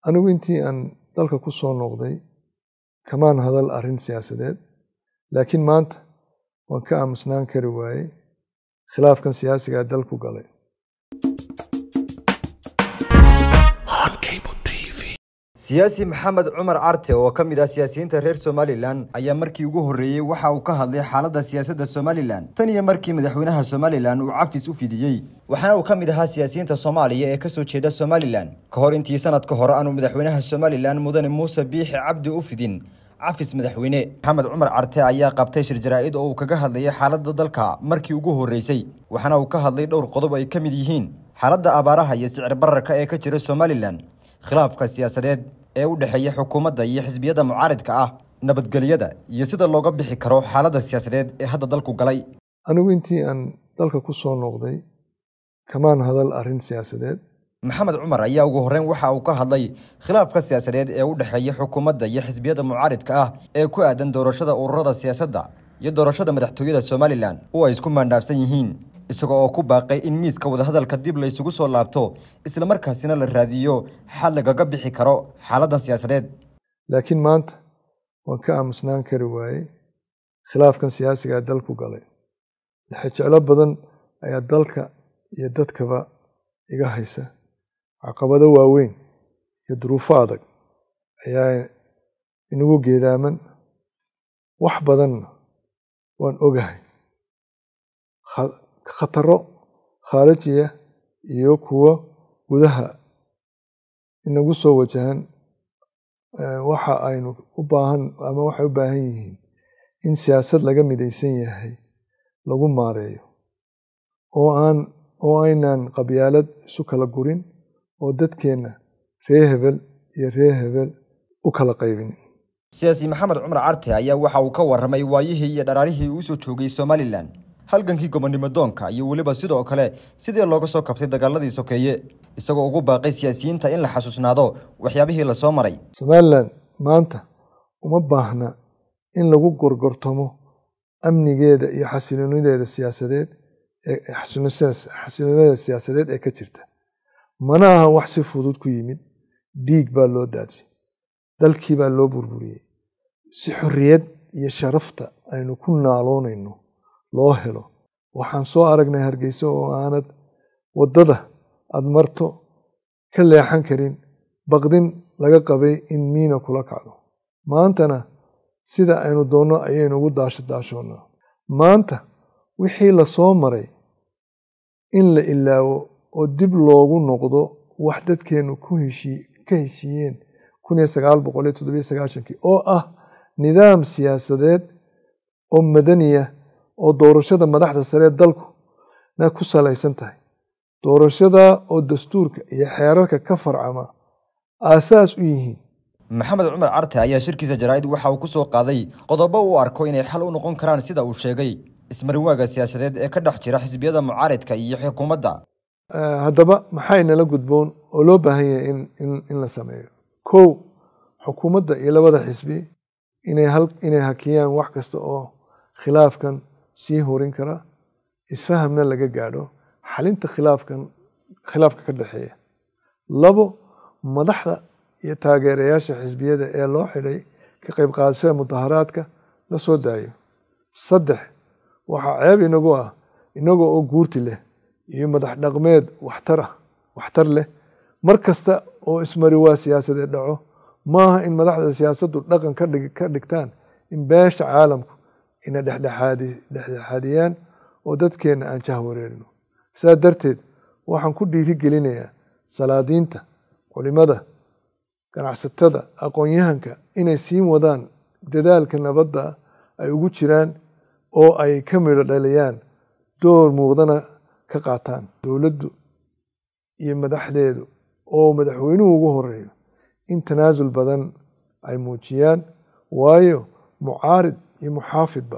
anigu intii aan dalka ku soo noqday kamaan hadal arrin siyaasadeed laakiin maanta waan ka aamusnaan kari waayey khilaafkan siyaasigaa dalku galay siyaasi maxamed cumar carte oo ka mid ah siyaasiyiinta reer somalilan ayaa markii ugu horreeyey waxa uu ka hadlay xaaladda siyaasadda somalilan tan iyo markii madaxweynaha somalilan uu cafis u fidiyey waxaana uu ka mid ahaa siyaasiyiinta soomaaliya ee kasoo jeeda somalilan ka hor intii sanadka hore aanu madaxweynaha somalilan mudane muuse biixi cabdi u fidin cafis madaxweyne maxamed cumar carte ayaa qabtay shir jaraa-id oo uu kaga hadlayay xaaladda dalka markii ugu horreysay waxaana uu ka hadlay dhowr qodob ay ka mid yihiin xaaladda abaaraha iyo sicir bararka ee ka jira somalilan khilaafka siyaasadeed ee u dhexeeya xukuumadda iyo xisbiyada mucaaridka ah nabadgelyada iyo sida looga bixi karo xaaladda siyaasadeed ee hadda dalku galay anigu intii aan dalka ku soo noqday kamaan hadal arrin siyaasadeed maxamed cumar ayaa ugu horreyn waxa uu ka hadlay khilaafka siyaasadeed ee u dhexeeya xukuumadda iyo xisbiyada mucaaridka ah ee ku aadan doorashada ururada siyaasadda iyo doorashada madaxtooyada somalilan oo ay isku maandhaafsan yihiin isaga oo ku baaqay in miiska wadahadalka dib la isugu soo laabto islamarkaasina la raadiyo xal lagaga bixi karo xaaladdan siyaasadeed laakiin maanta waan ka aamusnaan kari waayey khilaafkan siyaasigaa dalku galay lixijeclo badan ayaa dalka iyo dadkaba iga haysa caqabado waaweyn iyo duruufo adag ayaa inagu geedaaman wax badanna waan ogahay khataro khaarijiya iyo kuwo gudaha inagu soo wajahan waxa aynu u baahan ama waxay u baahan yihiin in siyaasad laga midaysan yahay lagu maareeyo oo aan oo aynaan qabyaalad isu kala gurin oo dadkeenna ree hebel iyo ree hebel u kala qaybin siyaasi maxamed cumar carte ayaa waxa uu ka warramay waayihii iyo dharaarihii uu soo joogay somalilan halgankii gobonnimo doonka iyo weliba sidoo kale sidii looga soo kabtay dagaaladii sokeeye isagoo ugu baaqay siyaasiyiinta in la xasuusnaado waxyaabihii lasoo maray somalilan maanta uma baahna in lagu gorgortamo amnigeeda iyo xasiloonideeda siyaasadeed xasiloonida siyaasadeed ee ka jirta mana aha wax si fudud ku yimid dhiig baa loo daadsay dalkii baa loo burburiyey si xorriyad iyo sharafta aynu ku naaloonayno loo helo waxaan soo aragnay hargeysa oo aanad waddada aada marto ka leexan karin baqdin laga qabay in miina kula kacdo maantana sida aynu doonno ayaynu ugu daasho daashoonnaa maanta wixii lasoo maray in la ilaawo oo dib loogu noqdo wax dadkeennu ku heshii ka heshiiyeen kun iyo sagaal boqol iyo toddobiyo sagaashankii oo ah nidaam siyaasadeed oo madaniya oo doorashada madaxda saree dalku na ku salaysan tahay doorashada oo dastuurka iyo xeerarka ka farcama aasaas u yihiin maxamed cumar carte ayaa shirkiisa jaraa-id waxa uu ku soo qaaday qodobo uu arko inay xal u noqon karaan sida uu sheegay ismarinwaaga siyaasadeed ee ka dhex jira xisbiyada mucaaridka iyo xukuumadda haddaba maxay nala gudboon oo loo baahan yahay in la sameeyo kow xukuumadda iyo labada xisbi inay hakiyaan wax kasta oo khilaafkan sii horin kara isfahamna laga gaadho xalinta khilaafkan khilaafka ka dhexeeya labo madaxda iyo taageerayaasha xisbiyada ee loo xidhay ka qayb qaadashada mudaharaadka la soo daayo saddex waxaa ceeb inagu ah inagoo oo guurti leh iyo madax dhaqmeed waxtar ah waxtar leh mar kasta oo ismariwaa siyaasadeed dhaco maaha in madaxda siyaasaddu dhaqan ka dhigtaan in beesha caalamku ina dhexdhexaadiyaan oo dadkeenna aan jah wareerino sidaa darteed waxaan ku dhiiri gelinayaa salaadiinta culimada ganacsatada aqoon-yahanka inay sii wadaan dadaalka nabadda ay ugu jiraan oo ay ka midho dhaliyaan door muuqdana ka qaataan dowladdu iyo madaxdeedu oo madaxweynuhu ugu horeeyo in tanaasul badan ay muujiyaan waayo mucaarid iyo muxaafidba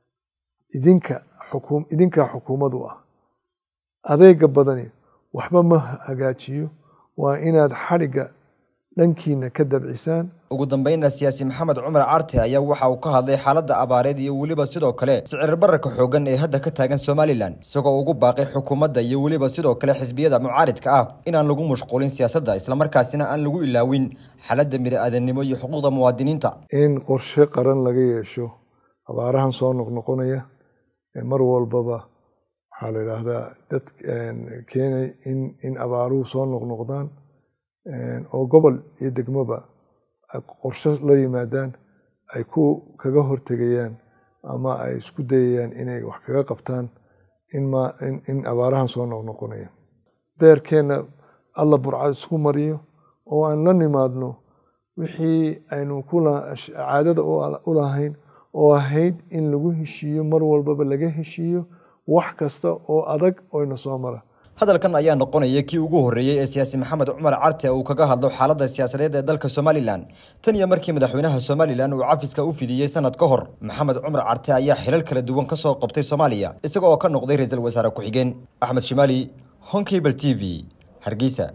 idinka xukuum idinkaa xukuumad u ah adeega badani waxba ma hagaajiyo waa inaad xadhigga dhankiina ka dabcisaan ugu dambeynna siyaasi maxamed cumar carte ayaa waxa uu ka hadlay xaaladda abaareed iyo weliba sidoo kale sicir bararka xoogan ee hadda ka taagan somalilan isagoo ugu baaqay xukuumadda iyo weliba sidoo kale xisbiyada mucaaridka ah inaan lagu mashquulin siyaasadda islamarkaasina aan lagu ilaawin xaaladda bini-aadanimo iyo xuquuqda muwaadiniinta in qorshe qaran laga yeesho abaarahan soo noqnoqonaya mar walbaba waxaa la yidhaahdaa dad keenay in in abaaruhu soo noqnoqdaan oo gobol iyo degmoba qorshe la yimaadaan ay ku kaga hortegayaan ama ay isku dayayaan inay wax kaga qabtaan in abaarahan soo noqnoqonaya beerkeenna alla burcad isku mariyo oo aan la nimaadno wixii aynu caadada u lahayn oo ahayd in lagu heshiiyo mar walbaba laga heshiiyo wax kasta oo adag oyna soo mara hadalkan ayaa noqonaya kii ugu horreeyey ee siyaasi maxamed cumar carte uu kaga hadlo xaaladda siyaasadeed ee dalka somalilan tan iyo markii madaxweynaha somalilan uu cafiska u fidiyey sanad ka hor maxamed cumar carte ayaa xilal kala duwan ka soo qabtay soomaaliya isaga oo ka noqday ra-iisul wasaare ku-xigeen axmed shimaali honkable t v hargeysa